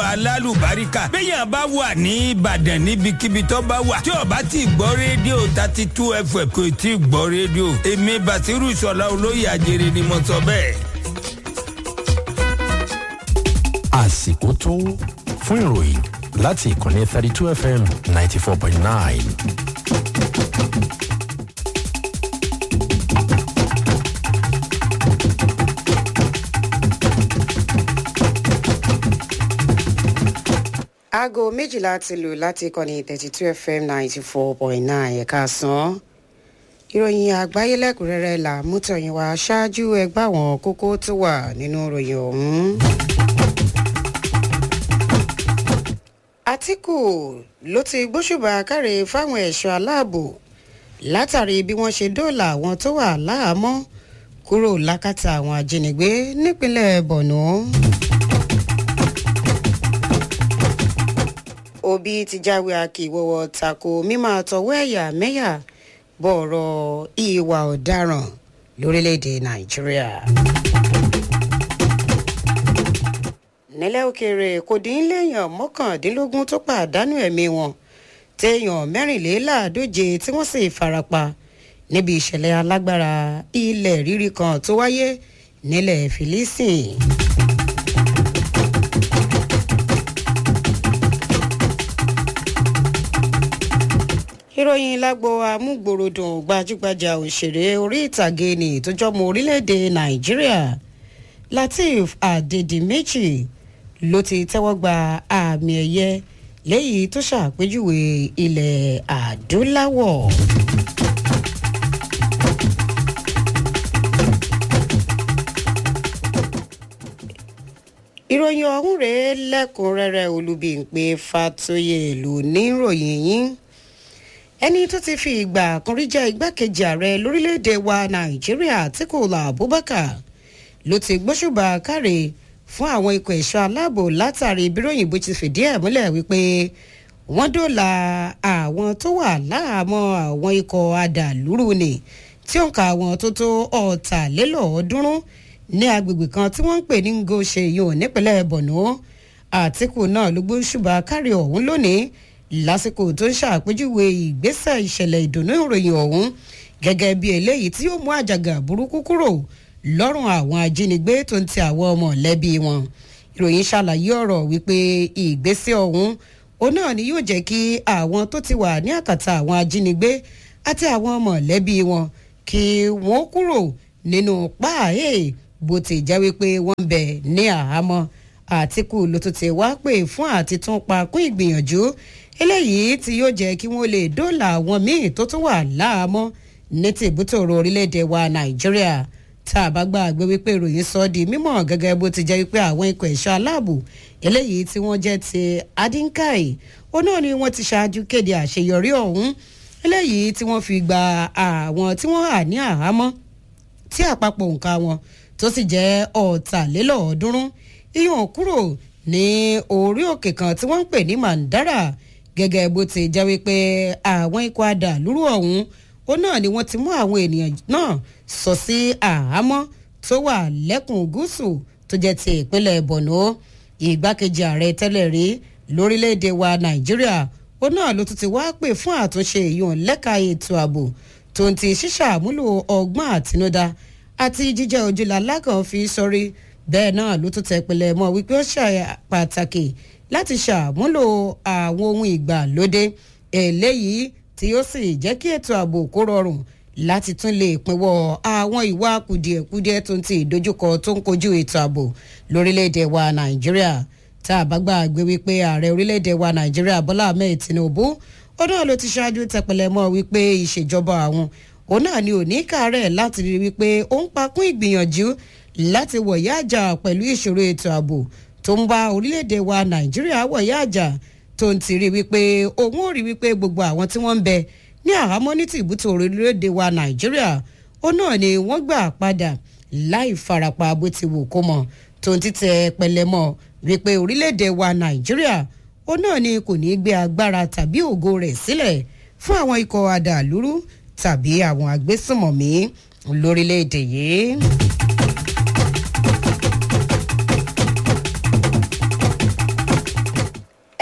alálùbáríkà béèyàn bá wà ní ìbàdàn níbikíbi tó bá wà tí ó bá ti gbọ́ rédíò thirty two fm kò tí ì gbọ́ rédíò èmi bàtírù ìṣọ̀lá olóyè àjèrè ni mo sọ bẹ́ẹ̀. àsìkò tó fún ìròyìn láti ìkànnì thirty two fm ninety four point nine. aago méjìlá ti lù láti ìkànnì thirty two fm ninety four point nine ẹ̀ka sàn. ìròyìn àgbáyé lẹ́kùnrẹ́rẹ́ là mú tọ̀yìn wá ṣáájú ẹgbẹ́ àwọn kókó tó wà nínú ìròyìn ọ̀hún. àtìkù ló ti gbóṣùbà káre fáwọn ẹ̀ṣọ́ aláàbò látàrí bí wọ́n ṣe dóòlà àwọn tó wà láhàámọ́ kúrò lákàtà àwọn ajínigbé nípínlẹ̀ borno. òbí ti jáwé akíwọ́wọ́ tako mímọ́ àtọwọ́ ẹ̀yà mẹ́yà bọ̀rọ̀ ìwà ọ̀daràn lórílẹ̀‐èdè nàìjíríà. nílẹ̀ òkèèrè kò dín léèyàn mọ́kàndínlógún tó pàdánù ẹ̀mí wọn téèyàn mẹ́rìnléláàádóje tí wọ́n sì farapa níbi ìṣẹ̀lẹ̀ alágbára ilẹ̀ rírì kan tó wáyé nílẹ̀ fìlísìn. ìròyìn lágbo amúgbòròdùn gbajúgbajà òṣèré orí ìtàgé ní ìtọ́jọ́mọ orílẹ̀-èdè nàìjíríà lateef adedimeji ló ti tẹ́wọ́ gba àmì ẹ̀yẹ léyìí tó ṣàpèjúwe ilẹ̀ adúláwọ̀. ìròyìn ọ̀hún rèé lẹ́kùnrẹ́rẹ́ olùbíǹpé fatoyè ló ní ìròyìn yín ẹni tó ti fi ìgbà kan rí jẹ́ igbákejì ààrẹ lórílẹ̀‐èdè wa nàìjíríà àtikúlà abubakar ló ti gbóṣùbà káre fún àwọn ikọ̀ ẹ̀ṣọ́ aláàbò látàrí bíròyìn bó ti fìdí ẹ̀ múlẹ̀ wípé wọ́n dóòlà àwọn tó wà láàmọ́ àwọn ikọ̀ adàlúrú ni tí ó ń ka àwọn tó tó ọ̀tàlélọ́ọ̀ọ́dúnrún ní agbègbè kan tí wọ́n ń pè ní ngoshe yòó nípínlẹ̀ borno àtìkù náà ló gbóṣùbà káre ọ̀hún lónìí lásìkò tó ń ṣàpèjúwe ìgbésẹ̀ ìṣẹ̀lẹ̀ ìdùnnú ìròyìn ọ̀hún gẹ́gẹ́ bí eléyìí tí yóò mú àjàgà burúkú kúrò lọ́rùn àwọn ajínigbé tó ń ti àwọn mọ̀lẹ́bí wọn. ìròyìn ṣàlàyé ọ̀rọ̀ wípé ìgbésẹ̀ ọ̀hún òun náà ni yóò jẹ́ kí àwọn tó ti wà ní àkàtà àwọn ajínigbé àti àwọn mọ̀lẹ́bí wọn kí wọ́n kúrò nínú páàyè bó ti jẹ́ wípé wọ́n ń bẹ̀ ní àhámọ́ àtìkù ló tún ti wá pè fún àtitún pa kún ìgbìyànjú eléyìí tí yóò jẹ́ kí wọ́n lè dóòlà àwọn míì tó tún wà láàmọ́ ní tìbútòrò orílẹ̀-èdè wa nàìjíríà tá a bá gbàgbé wípé ìròyìn sọ di mímọ̀ gẹ́gẹ́ bó ti jẹ́ wípé àwọn ikọ̀ ẹ̀ṣọ́ aláàbò eléyìí tí wọ́n jẹ́ ti adinkai ó náà ni wọ́n ti ṣáájú kéde àṣeyọrí ọ̀hún eléyìí tí wọ́n fi gba àwọn tí wọ́n hà ní àhámọ́ tí àpapọ̀ nǹka wọn tó sì jẹ́ ọ̀tàlélọ́ọ̀ọ́dúnrún iyùn kúrò ní orí òkè kan tí wọ́n ń pè ní mandara gẹ́gẹ́ bó ti jẹ́ wípé àwọn ikọ̀ adàlúrú ọ̀hún ó náà ni wọ́n ti mú àwọn ènìyàn náà sọ sí àhámọ́ tó wà lẹ́kùn gúúsù tó jẹ́ ti ìpínlẹ̀ borno ìgbákejì ààrẹ tẹ́lẹ̀ rí lórílẹ̀‐èdè wa nàìjíríà ó náà ló tún ti wá pè fún àtúnṣe ìyọ̀n lẹ́ka ètò ààbò tó ń ti ṣíṣàmúlò ọgbọ́n àtinúdá àti jíjẹ́ ojúlá lákàn fi sọrí bẹ́ẹ̀ náà ló tún tẹ̀pẹ̀lẹ̀ mọ́ wípé ó ṣe pàtàkì láti ṣàmúlò àwọn ohun ìgbàlódé eléyìí tí ó sì jẹ́ kí ètò ààbò kó rọrùn láti tún lè pinwọ́ àwọn ìwà kùdìẹ̀kudiẹ tó ń ti ìdojúkọ tó ń kojú ètò ààbò lórílẹ̀‐èdè wa nàìjíríà tá a bá gbàgbé wípé ààrẹ orílẹ̀‐èdè wa nàìjíríà bọ́lá ahmed tinubu ó náà ló ti ṣáájú tẹpẹlẹ mọ́ wípé ìṣèjọba àwọn òun náà ni ò ní kàárẹ̀ láti rí wípé ó ń pakún ìgbìyànjú láti wọ̀yá àjà pẹ̀lú ìṣòro ètò ààbò tó ń bá orílẹ̀-èdè wa nàìjíríà wọ̀yá àjà tó ń ti rí wípé òun ò rí wípé gbogbo àwọn tí wọ́n ń bẹ ní àhámọ́ ní tìbútò orílẹ̀-èdè wa nàìjíríà ó náà ni wọ́n gbà padà láì farapa bó ti wù kó mọ̀ tó ń títẹ pẹlẹmọ wípé orílẹ̀-èdè wa nàìjíríà ó náà ni kò ní gbé agbára tàbí ògo rẹ̀ sílẹ̀ fún àwọn ikọ̀ adàlúrú tàbí àwọn agbésùmọ̀mí lórílẹ̀-èdè yìí.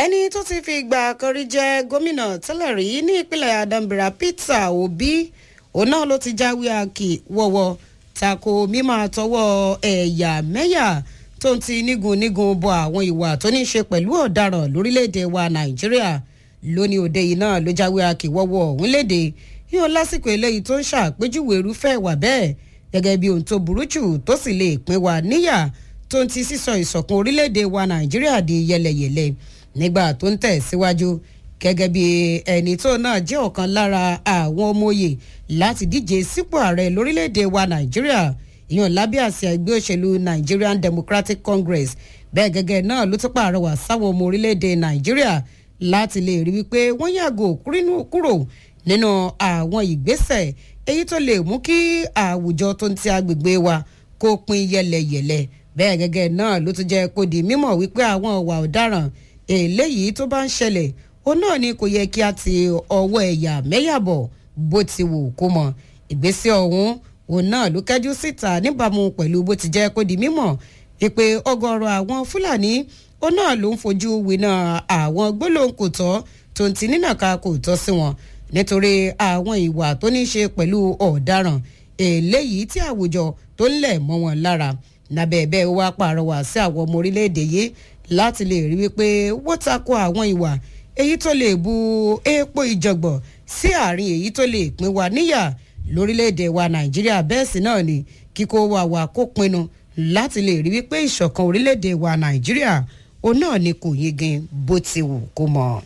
ẹni tó ti fi ìgbà kan rí jẹ́ gómìnà tẹ́lẹ̀ rí ní ìpínlẹ̀ adambra peter obi òun náà ló ti jáwé àkì wọ̀wọ̀ tako mímọ́ àtọwọ́ ẹ̀yà mẹ́yà tó ń ti nígun nígun bọ àwọn ìwà tó ní í ṣe pẹ̀lú ọ̀daràn lórílẹ̀‐èdè wa nàìjíríà lónìí òde yìí náà ló jáwé àkì wọ́wọ́ ọ̀hún léde yíyan lásìkò eléyìí tó ń ṣàpèjúwe irúfẹ́ ìwà bẹ́ẹ̀ gẹ́gẹ́ bí ohun tó burú jù tó sì lè pín wa níyà tó ń ti sísọ ìṣọ̀kan orílẹ̀‐èdè wa nàìjíríà di yẹlẹyẹlẹ nígbà tó ń tẹ̀ síwájú gẹ́gẹ́ bí ẹni tó náà jẹ́ ọ̀kan lára àwọn ọmọ òye láti díje sípò ààrẹ lórílẹ̀‐èdè wa nàìjíríà ìyọ̀n lábẹ́ àsíá ẹgbẹ́ òṣèlú nigerian democratic congress bẹ́ẹ̀ gẹ́gẹ́ náà ló tún pàrọwà sáwọn ọmọ orílẹ̀‐èdè nàìjíríà láti lè rí wípé wọ́n yàgò kúrò nínú àwọn ìgbésẹ̀ èyí tó lè mú kí àwùjọ tó ń ti agbègbè wa kó pin yẹlẹyẹlẹ bẹ́ẹ̀ gẹ́gẹ́ náà ló tún jẹ́ kó di mímọ̀ wípé àwọn ọ̀wà ọ̀daràn eléyìí tó bá ń ṣẹlẹ̀ ó náà ni kò yẹ kí a ti ọwọ́ ẹ̀yà mẹ́yàbọ̀ bó ti wù kó mọ ìgbésẹ̀ ọ̀hún òun náà ló kẹ́jú síta níbàámu pẹ̀lú bó ti jẹ́ kó di mímọ̀ wípé ọgọ́rọ̀ àwọn fúlàní ó náà ló ń fojú winá àwọn gbólóhùn kò tọ́ tó ń ti nínàka kò tọ́ sí wọn nítorí àwọn ìwà tó ní í ṣe pẹ̀lú ọ̀daràn eléyìí tí àwùjọ tó ń lẹ̀ mọ́ wọn lára lábẹ́ bẹ́ẹ̀ wá pàrọwà sí àwọn ọmọ orílẹ̀-èdè yìí láti lè rí wípé wọ́n tako àwọn ìwà èyí tó lè bu epo ìjọ̀gbọ̀n sí àárín èyí tó lè pín wa níyà lórílẹ̀-èdè wa nàìjíríà bẹ́ẹ̀ sì náà ni kíkó wa wà kó pinnu láti lè rí wípé ìṣọ̀kan orílẹ̀-èdè wa nàìjíríà òun náà ni kò yegin bó ti wù kó mọ̀.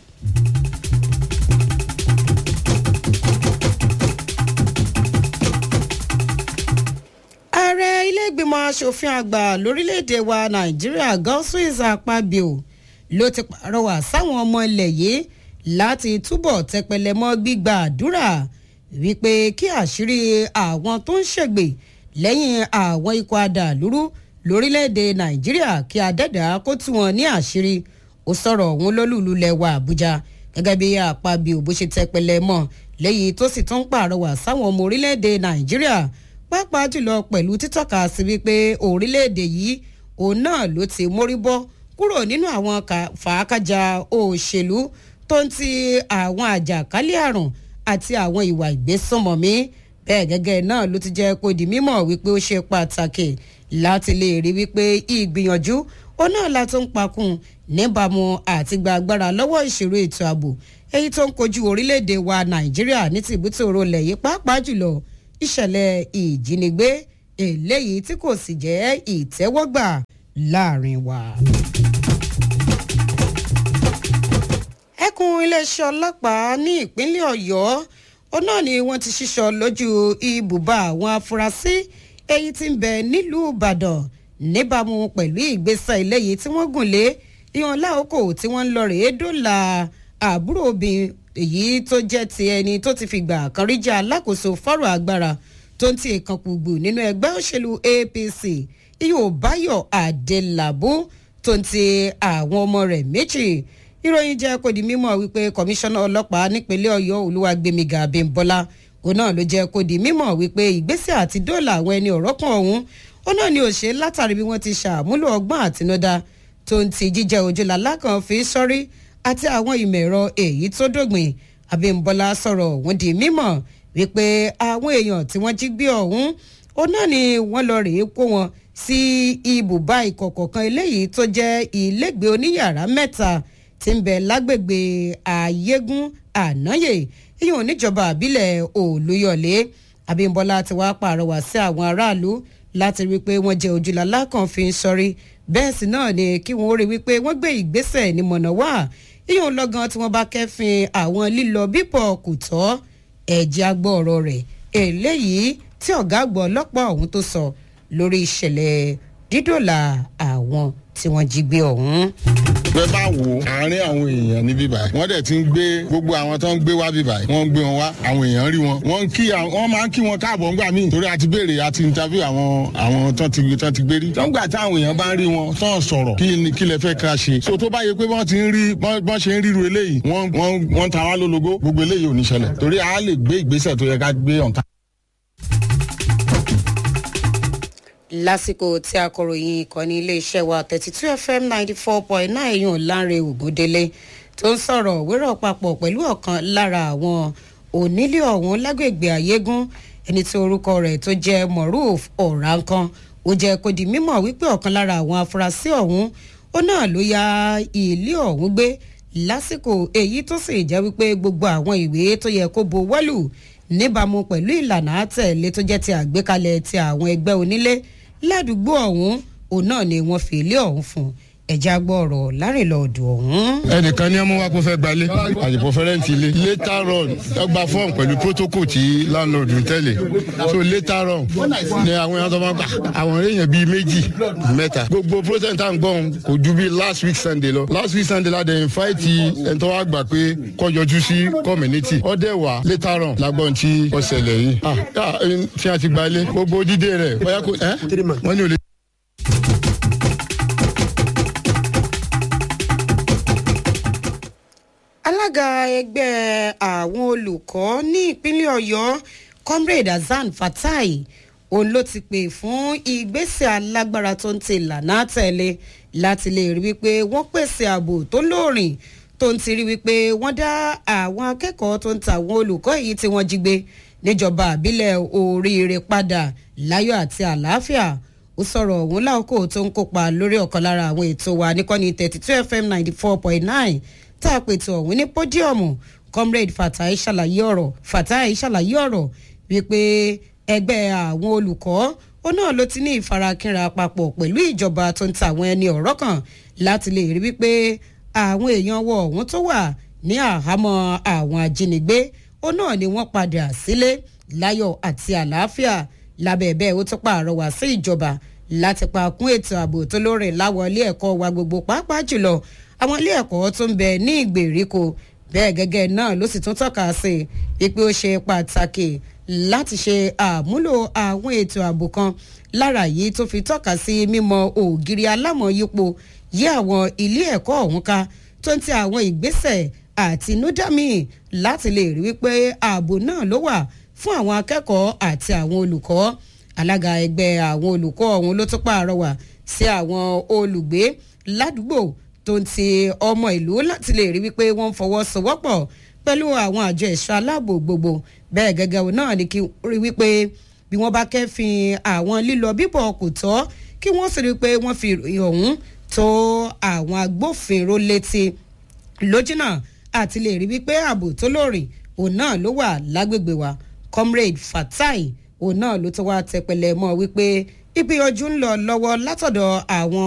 ààrẹ ilé-ìgbìmọ̀ asòfin àgbà lórílẹ̀‐èdè wa nàìjíríà gọ́sùwìs àpábíò ló ti pàrọwà sáwọn ọmọ ilẹ̀ yìí láti túbọ̀ tẹpẹlẹ mọ́ gbígba àdúrà wípé kí àṣírí àwọn tó ń ṣègbè lẹ́yìn àwọn ikọ̀ adàlúrú lórílẹ̀‐èdè nàìjíríà kí adẹ́dà kó tú wọn ní àṣírí ó sọ̀rọ̀ òun lólùlù lẹ́wà àbújá gẹ́gẹ́ bí àpábíò bó ṣe tẹpẹlẹ mọ́ lẹ́yìn tó sì tún pàrọwà sáwọn ọmọ orílẹ̀‐èdè nàìjíríà pàápàá jùlọ pẹ̀lú títọ́ka sí wípé orílẹ̀-èdè yìí òun náà ló ti mórí bọ́ kúrò nínú àwọn fàákàjà òṣèlú tó ń ti àwọn àjàkálẹ̀ àrùn àti àwọn ìwà ìgbésùnmọ̀mí bẹ́ẹ̀ gẹ́gẹ́ náà ló ti jẹ́ kó di mímọ̀ wípé ó ṣe pàtàkì láti lè rí wípé ìgbìyànjú ó náà la tó ń pakùn níbàámu àti gba agbára lọ́wọ́ ìṣòro ètò ààbò èyí tó ń kojú orílẹ̀-èdè wa nàìjíríà ní tìbútò rọlẹ̀ yìí pàápàá jùlọ ìṣẹ̀lẹ̀ ìjínigbé eléyìí tí kò sì jẹ́ ìtẹ́wọ́gbà láàrin wa. ẹkùn iléeṣẹ́ ọlọ́pàá ní ìpínlẹ̀ ọ̀yọ́ ó náà ni wọ́n ti ṣíṣọ lójú ibùba àwọn afurasí èyí tí ń bẹ nílùú ìbàdàn níbàámu pẹ̀lú ìgbésẹ̀ eléyìí tí wọ́n gùn lé ìhàn láòkò tí wọ́n ń lọ rèé dọ́là àbúrò obìnrin èyí tó jẹ́ ti ẹni tó ti fìgbà kan rí jẹ́ alákòóso fọ́rọ̀ agbára tó ń ti èèkàn kùgbù nínú ẹgbẹ́ òṣèlú apc ihò báyọ̀ adélábù tó ń ti àwọn ọmọ rẹ̀ méjì ìròyìn jẹ́ kó di mímọ̀ wípé kọmíṣánná ọlọ́pàá nípínlẹ̀ ọ̀yọ́ olúwàgbẹ̀míga abímbọ́lá òun náà ló jẹ́ kó di mímọ̀ wípé ìgbésẹ̀ àti dóòlà àwọn ẹni ọ̀rọ̀ kan ọ̀hún ó náà ni òṣè látàrí bí wọ́n ti ṣàmúlò ọgbọ́n àtinúdá tó ń ti jíjẹ́ ojúlàlá kan fi sọ́rí àti àwọn ìmọ̀ ẹ̀rọ èyí tó dògbìn abímbọ́lá sọ̀rọ̀ òun di mímọ̀ wípé àwọn èèyàn tí wọ́n jí gbé ọ̀hún ó náà ni wọ́n lọ rèé kó wọn sí ibùbá ìkọ̀kọ̀ kan eléyìí tó jẹ́ ilégbèé oníyàrá mẹ́ta tí ń bẹ lágbègbè àyégún ànáyè ìyẹn oníjọba àbílẹ̀ olúyọ̀lé abímbọ́lá ti wá pàrọwà sí àwọn aráàlú láti rí i pé wọ́n jẹ́ ojúlàlá kan fi ń sọrí bẹ́ẹ̀ sì náà ni kí wọ́n rí wípé wọ́n gbé ìgbésẹ̀ ní mọ̀nà wá ìyẹn lọ́gán tí wọ́n bá kẹ́fìn àwọn lílọ bíbọ̀ kò tọ́ ẹ̀jẹ̀ agbọ́ ọ̀rọ̀ rẹ̀ eléyìí tí ọ̀gá àgbọ̀ ọlọ́pàá ọ̀hún tó sọ lórí ìṣẹ̀lẹ̀ dídòlà àwọn tí wọ́n jí gbé ọ̀hún. bẹ́ẹ̀ bá wo àárín àwọn èèyàn ní bíbá wọ́n dẹ̀ ti ń gbé gbogbo àwọn tó ń gbé wá bíbá wọ́n ń gbé wọn wá àwọn èèyàn rí wọn wọ́n kí wọ́n máa ń kí wọn káàbọ̀ ńgbà míì torí a ti béèrè a ti interview àwọn àwọn tó ti tó ti gbé rí. tọ́ngbà táwọn èèyàn bá ń rí wọn tó ń sọ̀rọ̀ kí ni kí lẹ fẹ́ ká ṣe. so tó bá yẹ pé wọ́n ti ń rí bọ́n ṣe ń ríru eléyìí wọ́n wọ́n wọ́n ta wá lólogó gbogbo eléyìí ò ní ṣẹlẹ̀ torí a lè gbé ìgbésẹ̀ tó yẹ ká gbé ọ̀tá lásìkò tí akọ̀ròyìn ìkànnì iléeṣẹ́ wa thirty two fm ninety four point nine yàn láre ògúndélé tó ń sọ̀rọ̀ wérò papọ̀ pẹ̀lú ọ̀kan lára àwọn onílé ọ̀hún lágbègbè ayégún ẹni tí orúkọ rẹ̀ tó jẹ́ moruf ọ̀rànkan ó jẹ́ kó di mímọ̀ wípé ọ̀kan lára àwọn afurasí ọ̀hún ó náà ló ya ilé ọ̀hún gbé lásìkò èyí tó sì jẹ́ wípé gbogbo àwọn ìwé tó yẹ kó bo wọ́lù níbàámu pẹ̀lú ìlànà àtẹ̀lé tó jẹ́ ti àgbékalẹ̀ ti àwọn ẹgbẹ́ onílé ládùúgbò ọ̀hún òun náà ni wọ́n fi ilé ọ̀hún fún ẹ̀já gbọ́ ọ̀rọ̀ lárìnlọ́ọ̀dù ọ̀hún. ẹnìkan ní ọmọ wa kó fẹ́ gbalé àyèpọ fẹrẹǹtì ilé later on ẹ gba fọọmù pẹ̀lú protocol tí landlord ń tẹ̀lé so later on ni àwọn èèyàn tó máa gbà àwọn èèyàn bíi méjì mẹ́ta gbogbo process tá à ń gbọ́n kò ju bíi last week sunday lọ last week sunday la dẹ̀ invite ẹni tó wá gbà pé kó yọjú sí community ọdẹ wà later on lágbọ́n tí ó ṣẹlẹ̀ yìí ah ah, tí a ti gbalé gbogbo dídé rẹ̀ bóyá kò ẹ́ wọ́n ní olè. alága ẹgbẹ́ àwọn olùkọ́ ní ìpínlẹ̀ ọ̀yọ́ comrade hasan fatai òun ló ti pè fún ìgbésẹ̀ alágbára tó ń ti ìlànà àtẹ̀lé láti lè rí wípé wọ́n pèsè ààbò tó lóòrìn tó ń ti rí wípé wọ́n dá àwọn akẹ́kọ̀ọ́ tó ń ta àwọn olùkọ́ èyí tí wọ́n jí gbé níjọba àbílẹ̀ oríire padà láyọ̀ àti àlàáfíà ó sọ̀rọ̀ òun láòkó tó ń kópa lórí ọ̀kan lára àwọn ètò wa níkànnì thirty two fm ninety four point nine tá a pètò ọ̀hún ní pódíọ̀mù comrade fatai ṣàlàyé ọ̀rọ̀ fatai ṣàlàyé ọ̀rọ̀ wípé ẹgbẹ́ àwọn olùkọ́ ó náà ló ti ní ìfarakínra papọ̀ pẹ̀lú ìjọba tó ń ta àwọn ẹni ọ̀rọ̀ kan láti lè rí wípé àwọn èèyàn wọ ọ̀hún tó wà ní àhámọ́ àwọn ajínigbé ó náà ni wọ́n padà sílé láyọ̀ àti àlàáfíà lábẹ́ bẹ́ẹ̀ ó tún pààrọwà sí ìjọba láti pa kún ètò ààbò tó lóore láwọn ilé ẹ̀kọ́ wa gbogbo pàápàá jùlọ àwọn ilé ẹ̀kọ́ tó ń bẹ ní ìgbèríko bẹ́ẹ̀ gẹ́gẹ́ náà ló sì tún tọ́ka sí i pé ó ṣe pàtàkì láti ṣe àmúlò àwọn ètò ààbò kan lára yìí tó fi tọ́ka sí mímọ ògiri alámọ̀yípo yí àwọn ilé ẹ̀kọ́ ọ̀hún ká tó ń ti àwọn ìgbésẹ̀ àtinúdámì láti lè rí wípé ààbò náà ló wà fún àwọn akẹ́kọ̀ọ́ àti àwọn olùkọ́ alága ẹgbẹ́ àwọn olùkọ́ ọ̀hún ló tún pààrọwà sí àwọn olùgbé ládùúgbò tó ń ti ọmọ ìlú láti lè rí wípé wọ́n ń fọwọ́sowọ́pọ̀ pẹ̀lú àwọn àjọ ẹ̀ṣọ́ aláàbò gbogbo bẹ́ẹ̀ gẹ́gẹ́ náà ni kí rí wípé bí wọ́n bá kẹ́fìn àwọn lílọ bíbọ̀ kò tọ́ kí wọ́n sì rí pé wọ́n fi ìròyìn ọ̀hún tó àwọn agbófinró létí lójúnà àti lè rí wípé ààbò tó lóòrìn òun náà ló wà lágbègbè wa comrade fatai òun náà ló tó wá tẹpẹlẹ mọ́ wípé ìgbìyànjú ń lọ lọ́wọ́ látọ̀dọ̀ àwọn